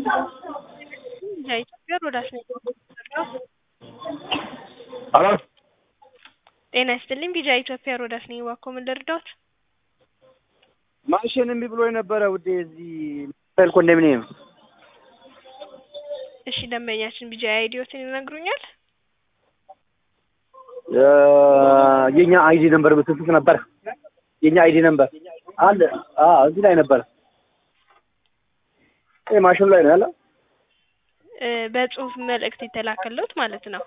የኢትዮጵያ ሮዳስ ነኝ። ሄሎ ጤና ይስጥልኝ። ቢጃ ኢትዮጵያ ሮዳስ ነኝ። እባክዎ ምን ልርዳዎት? ማሽን እምቢ ብሎ የነበረ ውዴ እዚህ ሚካኤል ኮንዶሚኒየም እሺ ደንበኛችን ቢጃ አይዲዎትን ይነግሩኛል? የኛ አይዲ ነምበር በስልክ ነበር። የኛ አይዲ ነምበር አለ። አዎ እዚህ ላይ ነበር። ይሄ ማሽኑ ላይ ነው ያለው። እ በጽሁፍ መልእክት የተላከልዎት ማለት ነው።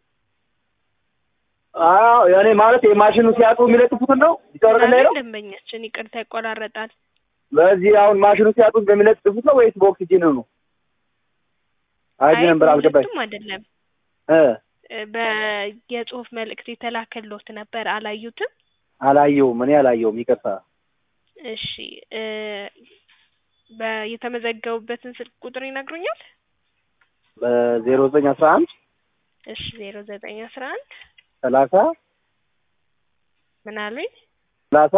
አዎ ያኔ ማለት የማሽኑ ሲያጡ የሚለጥፉትን ነው ይተወረደ ላይ ነው። ደንበኛችን ይቅርታ ይቆራረጣል። በዚህ አሁን ማሽኑ ሲያጡ በሚለጥፉት ነው ወይስ በኦክሲጂን ነው? አይዲ ነምበር አልገባኝ ሁለቱም አይደለም። እ እ በየጽሁፍ መልእክት የተላከልዎት ነበር አላዩትም? አላየውም እኔ አላየውም። ይቅርታ እሺ እ በየተመዘገቡበትን ስልክ ቁጥር ይነግሩኛል? በዜሮ ዘጠኝ አስራ አንድ እሺ ዜሮ ዘጠኝ አስራ አንድ ሰላሳ ምን አሉኝ? ሰላሳ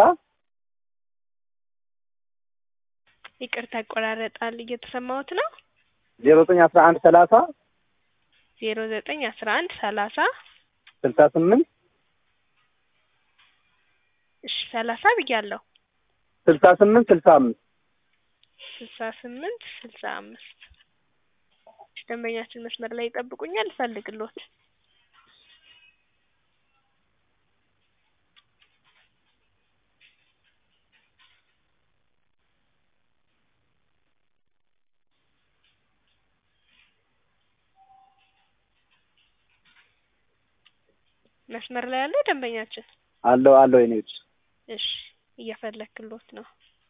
ይቅርታ ይቆራረጣል። እየተሰማዎት ነው? ዜሮ ዘጠኝ አስራ አንድ ሰላሳ ዜሮ ዘጠኝ አስራ አንድ ሰላሳ ስልሳ ስምንት እሺ ሰላሳ ብያለሁ። ስልሳ ስምንት ስልሳ አምስት ስልሳ ስምንት ስልሳ አምስት እሺ ደንበኛችን መስመር ላይ ይጠብቁኛል፣ እፈልግልዎት። መስመር ላይ ያለው ደንበኛችን አለው አለው የኔ ልጅ እሺ እየፈለክልዎት ነው።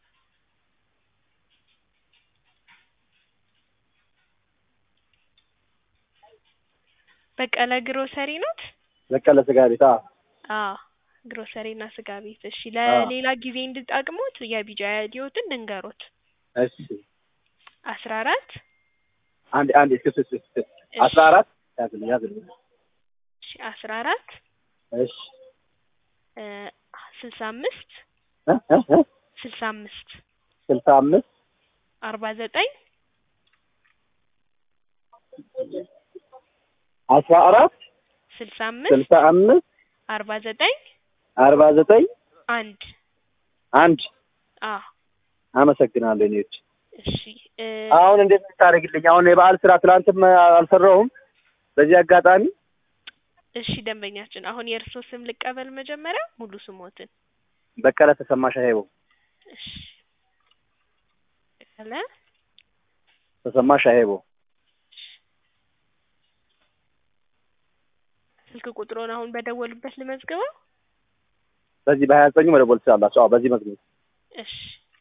በቀለ ግሮሰሪ ኖት? በቀለ ስጋ ቤት አዎ አዎ ግሮሰሪ እና ስጋ ቤት። እሺ ለሌላ ጊዜ እንድጠቅሙት የቢጃ አይዲዎትን ልንገሮት። እሺ አስራ አራት አንድ አንድ እስኪ እስኪ እስኪ አስራ አራት ያዝልኝ ያዝልኝ እሺ አስራ አራት እሺ እ ስልሳ አምስት እ እ እ ስልሳ አምስት ስልሳ አምስት አርባ ዘጠኝ አስራ አራት ስልሳ አምስት ስልሳ አምስት አርባ ዘጠኝ አርባ ዘጠኝ አንድ አንድ አ አመሰግናለሁ የኔ ልጅ። እሺ እ አሁን እንዴት ልታደርግልኝ? አሁን የበዓል ስራ ትናንትም አልሰራሁም። በዚህ አጋጣሚ እሺ ደንበኛችን አሁን የእርሶ ስም ልቀበል መጀመሪያ ሙሉ ስሞትን። በቀለ ተሰማ ሻሄቦ እሺ በቀለ ተሰማ ሻሄቦ ስልክ ቁጥሮን አሁን በደወሉበት ልመዝግበው? በዚህ በሀያ ዘጠኙ መደወል ትችላላችሁ። አዎ በዚህ መዝግቡ። እሺ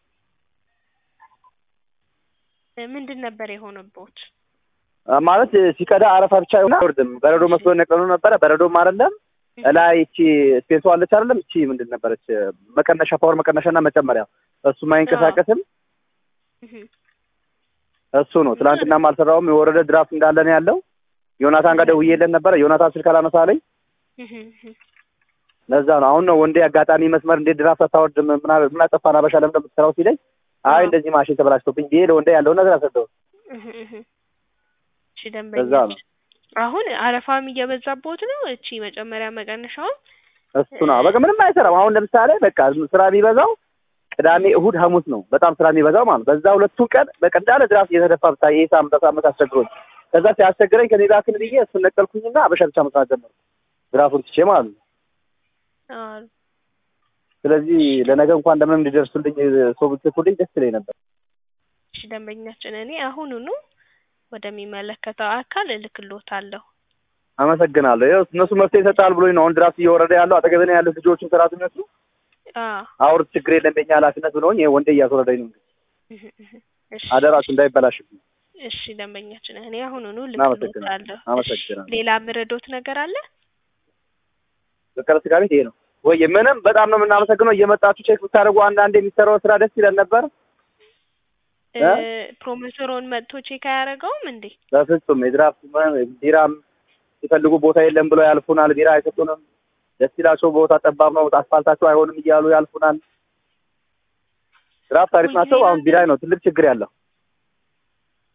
እ ምንድን ነበር የሆነቦት? ማለት ሲቀዳ አረፋ ብቻ ይሆን አይወርድም። በረዶ መስሎ ነቀሉ ነበረ። በረዶም አይደለም እላይ እቺ ስፔሷ አለች አይደለም? እቺ ምንድን ነበረች? መቀነሻ ፓወር መቀነሻና መጨመሪያ እሱም አይንቀሳቀስም። እህ እሱ ነው። ትናንትናም አልሰራውም። የወረደ ድራፍት እንዳለ ነው ያለው። ዮናታን ጋር ደውዬለት ነበረ። ዮናታን ስልክ አላነሳለኝ። እህ እህ ለዛ ነው አሁን ነው ወንዴ አጋጣሚ መስመር እንዴት ድራፍት አታወርድም? ምን አለ- ምን አጠፋን አበሻ ለምን እንደምትሰራው ሲለኝ አይ እንደዚህ ማሽን ተበላሽቶብኝ ብዬ ለወንዴ ያለውን ነገር አሰደው። እህ እህ እሺ ለዛ ደንበኛችን ነው አሁን አረፋም እየበዛቦት ነው። እቺ መጨመሪያ መቀነሻውን እሱ ነው በቃ ምንም አይሰራም። አሁን ለምሳሌ በቃ ስራ የሚበዛው ቅዳሜ፣ እሁድ፣ ሐሙስ ነው በጣም ስራ የሚበዛው ማለት ነው። በዛ ሁለቱን ቀን በቃ እንዳለ ድራፍት እየተደፋ ብታይ ይሄ ሳምንት ሳምንት አስቸግሮኝ ከዛ ሲያስቸግረኝ ከኔ ላክን ብዬ እሱን ነቀልኩኝና አበሻ ብቻ መስራት ጀመርኩ ድራፍቱን ትቼ ማለት ነው። አዎ ስለዚህ ለነገ እንኳን እንደምንም እንዲደርሱልኝ ሰው ብትልኩልኝ ደስ ይለኝ ነበር። እሺ ደንበኛችን እኔ አሁኑኑ ወደሚመለከተው አካል እልክልዎታለሁ። አመሰግናለሁ። ይኸው እነሱ መፍትሄ ይሰጣል ብሎኝ ነው አሁን ድራፍት እየወረደ ያለው አጠገቤ ነው ያሉት ልጆቹም ሰራተኞቹ አዎ አውርት ችግር የለም በእኛ ኃላፊነት ብለውኝ ይሄ ወንዴ እያስወረደኝ ነው። እህ እህ እሺ አደራችሁ እንዳይበላሽብኝ። እሺ ደንበኛችን እኔ አሁኑኑ እናመሰግናለን። እልክልዎታለሁ። እሺ አመሰግናለሁ። ሌላ ምረዶት ነገር አለ? በቀለ ስጋ ቤት ይሄ ነው ወይ? ምንም በጣም ነው የምናመሰግነው። እየመጣችሁ ቼክ ብታደርጉ አንዳንድ የሚሰራው ስራ ደስ ይለን ነበር። እ ፕሮሞተሩን መጥቶ ቼክ አያደርገውም እንዴ? በፍጹም የድራፍት ቢራም ሲፈልጉ ቦታ የለም ብለው ያልፉናል። ቢራ አይሰጡንም። ደስ ይላቸው ቦታ ጠባብ ነው አስፋልታቸው አይሆንም እያሉ ያልፉናል። ድራፍት አሪፍ ናቸው። አሁን ቢራ ነው ትልቅ ችግር ያለው።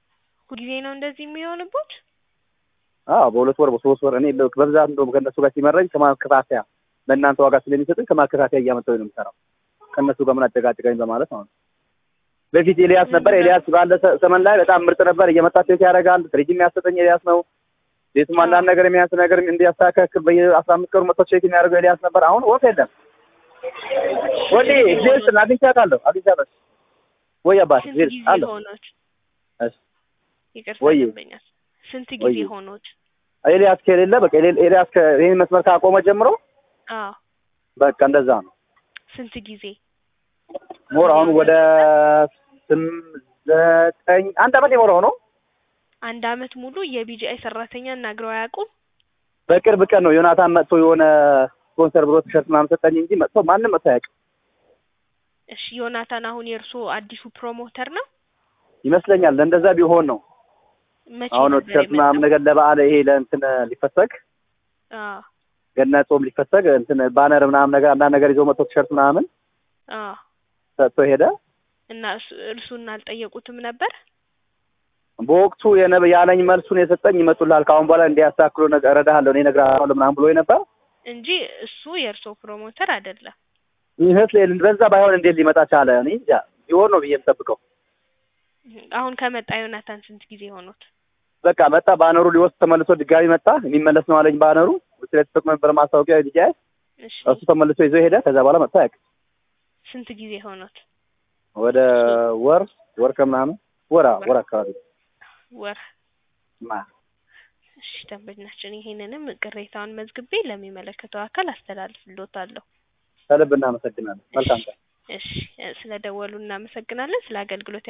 ሁልጊዜ ነው እንደዚህ የሚሆንቦት? አዎ በሁለት ወር በሶስት ወር እኔ በብዛት እንደውም ከእነሱ ጋር ሲመረኝ ከማከታተያ በእናንተ ዋጋ ስለሚሰጡኝ ከማከታተያ እያመጣሁኝ ነው የምሰራው። ከእነሱ ጋር ምን አጨቃጨቀኝ በማለት ማለት ነው። በፊት ኤልያስ ነበር። ኤልያስ ባለ ሰ- ዘመን ላይ በጣም ምርጥ ነበር። እየመጣ ቼክ ያደርጋል። ፍሪጅ የሚያሰጠኝ ኤልያስ ነው። ቤቱም አንዳንድ ነገር የሚያንስ ነገር እንዲያስተካክል በየአስራ አምስት ቀኑ መጥቶ ቼክ የሚያደርገው ኤልያስ ነበር። አሁን ወፍ የለም። ወዲ ዜልስ አግኝቻታለሁ አግኝቻታለሁ። ወይ አባት ስንት ዜልስ ጊዜ አለሁ ሆኖት? እሺ ይቅርታ ወይ ደንበኛል። ስንት ጊዜ ወይ ሆኖት? ኤልያስ ከሌለ በቃ ኤል- ኤልያስ ከ- ይህን መስመር ካቆመ ጀምሮ አዎ በቃ እንደዛ ነው። ስንት ጊዜ? ሞር አሁን ወደ ስም ዘጠኝ አንድ አመት የሞላው ነው። አንድ አመት ሙሉ የቢጂአይ ሰራተኛ እናግረው አያውቁም? በቅርብ ቀን ነው ዮናታን መጥቶ የሆነ ስፖንሰር ብሎ ቲሸርት ምናምን ሰጠኝ እንጂ መጥቶ ማንም መጥቶ አያውቅም እሺ ዮናታን አሁን የእርስዎ አዲሱ ፕሮሞተር ነው? ይመስለኛል። እንደዛ ቢሆን ነው መቼ አሁን ነበር ቲሸርት ምናምን የመጣው? ነገር ለበዓል ይሄ ለእንትን ሊፈሰግ አዎ ገና ጾም ሊፈሰግ እንትን ባነር ምናምን ነገር አንዳንድ ነገር ይዞ መጥቶ ቲሸርት ምናምን አዎ ሰጥቶ ሄደ። እና እሱ- እርሱን አልጠየቁትም ነበር? በወቅቱ የነ- ያለኝ መልሱን የሰጠኝ ይመጡልሃል ከአሁን በኋላ እንዲያስተካክሉ ነገር እረዳሃለሁ እኔ እነግርሃለሁ ምናምን ብሎ ነበር። እንጂ እሱ የእርስዎ ፕሮሞተር አይደለም። ይመስል በዛ ባይሆን እንዴት ሊመጣ ቻለ? እኔ እንጃ ቢሆን ነው ብዬ የምጠብቀው። አሁን ከመጣ ዮናታን ስንት ጊዜ ሆኖት? በቃ መጣ፣ ባነሩ ሊወስድ ተመልሶ ድጋሚ መጣ። የሚመለስ ነው አለኝ ባነሩ ስለተጠቅሞ ነበር ማስታወቂያ ዲጃ እሺ እሱ ተመልሶ ይዞ ሄደ። ከዛ በኋላ መጥቶ አያውቅም። ስንት ጊዜ ሆኖት? ወደ ወር ወር ከምናምን ወራ ወር አካባቢ ወር ማ እሺ ደንበኛችን ይሄንንም ቅሬታውን መዝግቤ ለሚመለከተው አካል አስተላልፍልዎታለሁ። ከልብ እናመሰግናለን። መልካም ቀን። እሺ ስለ ደወሉ እናመሰግናለን። ስለ አገልግሎት